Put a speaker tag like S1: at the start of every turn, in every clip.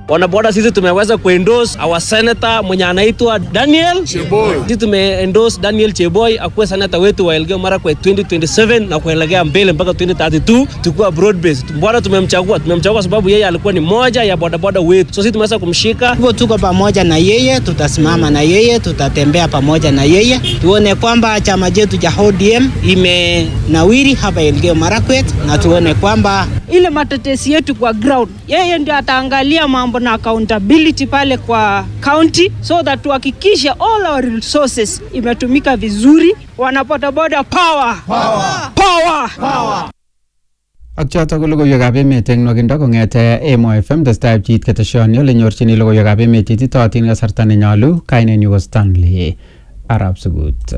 S1: Wanaboda sisi tumeweza kuendorse our senator mwenye anaitwa Daniel Cheboy. Sisi tumeendorse Daniel Cheboy akuwe senator wetu wa Elgeyo Marakwet 2027 na kuelekea mbele mpaka 2032 tukuwa broad based. Mbona tumemchagua? Tumemchagua sababu yeye alikuwa ni moja ya bodaboda wetu, so sisi tumeweza kumshika.
S2: Hivyo tuko pamoja na yeye, tutasimama na yeye, tutatembea pamoja na yeye, tuone kwamba chama chetu cha ODM imenawiri hapa Elgeyo Marakwet, na tuone kwamba
S3: ile matetesi yetu kwa ground, yeye ndio ataangalia mambo na accountability pale kwa county, so that tuhakikishe all our resources imetumika vizuri. Wanabodaboda power, power, power. power.
S4: Ak chotok ko logoiwekab emet eng nwakindo kong'ete Emo FM testai pchiit keteshoni ole nyorchini logoiwekab emet cheititootin kasarta nenyolu kainenyu ko Stanley Arab Sugut.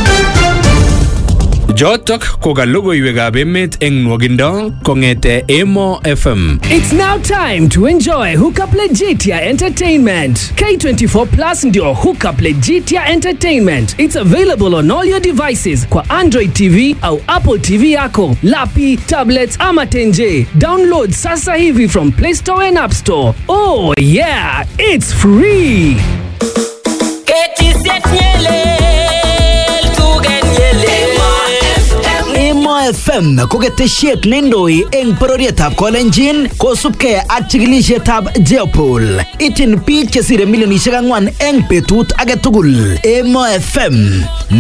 S5: Jotok ko ka logoiwekab emet eng nwakindo kong'ete Emo FM.
S6: It's now time to enjoy Hookup Legitia Entertainment. K24 Plus ndio Hookup Legitia Entertainment. It's available on all your devices kwa Android TV au Apple TV yako, lapi, tablets ama tenje. Download sasa hivi from Play Store and App Store. Oh yeah, it's free.
S7: Emo FM ko ketesiet neindoi eng bororietab Kolenjin kosubkei ak chikilisietab Jeopol. Ityin biik chesire milionisiek ang'wan eng betut age tugul. Emo FM